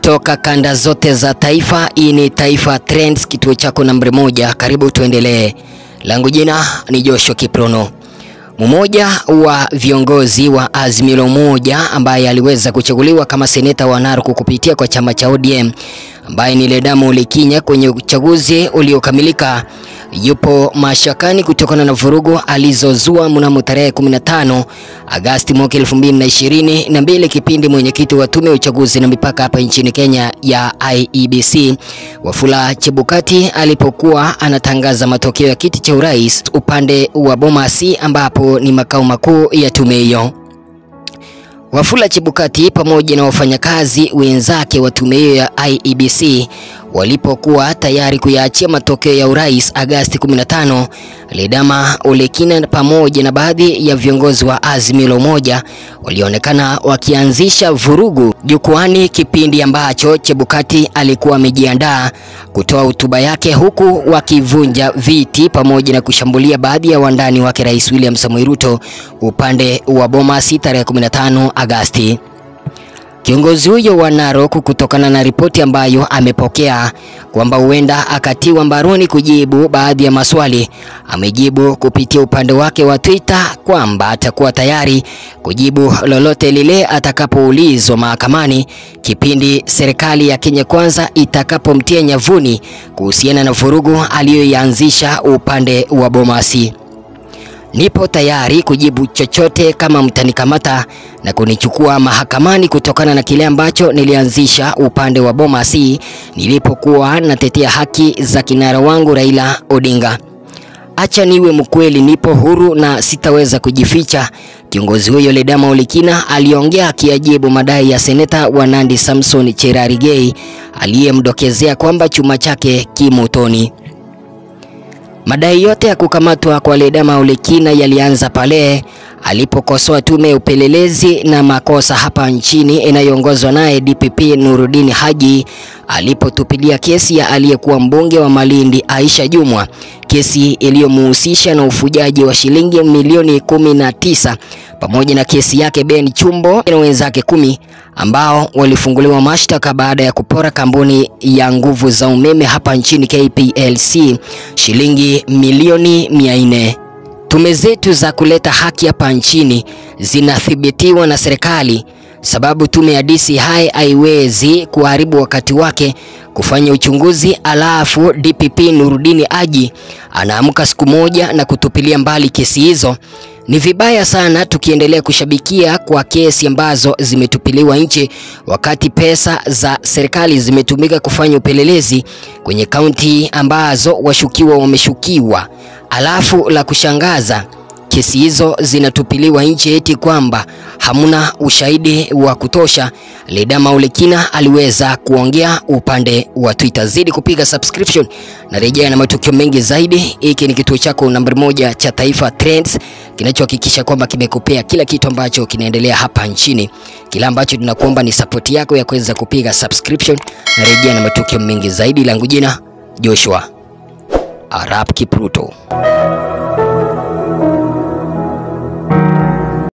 kutoka kanda zote za taifa. Hii ni Taifa Trends, kituo chako nambari moja. Karibu tuendelee. Langu jina ni Joshua Kiprono. Mmoja wa viongozi wa Azimio la Umoja ambaye aliweza kuchaguliwa kama seneta wa Narok kupitia kwa chama cha ODM ambaye ni Ledama Ole Kinya kwenye uchaguzi uliokamilika yupo mashakani kutokana na vurugu alizozua mnamo tarehe 15 Agasti mwaka 2022, kipindi mwenyekiti wa tume ya uchaguzi na mipaka hapa nchini Kenya ya IEBC Wafula Chebukati alipokuwa anatangaza matokeo ya kiti cha urais upande wa Bomas ambapo ni makao makuu ya tume hiyo. Wafula Chebukati pamoja na wafanyakazi wenzake wa tume hiyo ya IEBC walipokuwa tayari kuyaachia matokeo ya urais Agasti 15, Ledama Ole Kinya pamoja na baadhi ya viongozi wa Azimio la Umoja walionekana wakianzisha vurugu jukwani, kipindi ambacho Chebukati alikuwa amejiandaa kutoa hotuba yake, huku wakivunja viti pamoja na kushambulia baadhi ya wandani wake Rais William Samoei Ruto upande wa Bomas tarehe 15 Agasti. Kiongozi huyo wa Narok kutokana na ripoti ambayo amepokea kwamba huenda akatiwa mbaroni kujibu baadhi ya maswali, amejibu kupitia upande wake wa Twitter kwamba atakuwa tayari kujibu lolote lile atakapoulizwa mahakamani kipindi serikali ya Kenya Kwanza itakapomtia nyavuni kuhusiana na vurugu aliyoianzisha upande wa Bomasi. Nipo tayari kujibu chochote kama mtanikamata na kunichukua mahakamani kutokana na kile ambacho nilianzisha upande wa Bomas nilipokuwa natetea haki za kinara wangu Raila Odinga. Acha niwe mkweli, nipo huru na sitaweza kujificha. Kiongozi huyo Ledama Ole Kinya aliongea akiajibu madai ya seneta wa Nandi Samson Cherargei aliyemdokezea kwamba chuma chake kimotoni. Madai yote ya kukamatwa kwa Ledama Ole Kinya yalianza pale alipokosoa tume ya upelelezi na makosa hapa nchini inayoongozwa naye DPP Nurudini Haji alipotupilia kesi ya aliyekuwa mbunge wa Malindi Aisha Jumwa, kesi iliyomuhusisha na ufujaji wa shilingi milioni kumi na tisa pamoja na kesi yake Ben Chumbo na wenzake kumi ambao walifunguliwa mashtaka baada ya kupora kampuni ya nguvu za umeme hapa nchini KPLC shilingi milioni mia nne. Tume zetu za kuleta haki hapa nchini zinathibitiwa na serikali, sababu tume ya DCI haiwezi kuharibu wakati wake kufanya uchunguzi, alafu DPP Nurudini Haji anaamka siku moja na kutupilia mbali kesi hizo. Ni vibaya sana tukiendelea kushabikia kwa kesi ambazo zimetupiliwa nje, wakati pesa za serikali zimetumika kufanya upelelezi kwenye kaunti ambazo washukiwa wameshukiwa. Alafu la kushangaza kesi hizo zinatupiliwa nje eti kwamba hamuna ushahidi wa kutosha. Ledama Ole Kinya aliweza kuongea upande wa Twitter. Zidi kupiga subscription na rejea na matukio mengi zaidi. Hiki ni kituo chako nambari moja cha Taifa Trends kinachohakikisha kwamba kimekupea kila kitu ambacho kinaendelea hapa nchini. Kila ambacho tunakuomba ni support yako ya kuweza kupiga subscription na rejea na matukio mengi zaidi. Langu jina Joshua Arap Kipruto.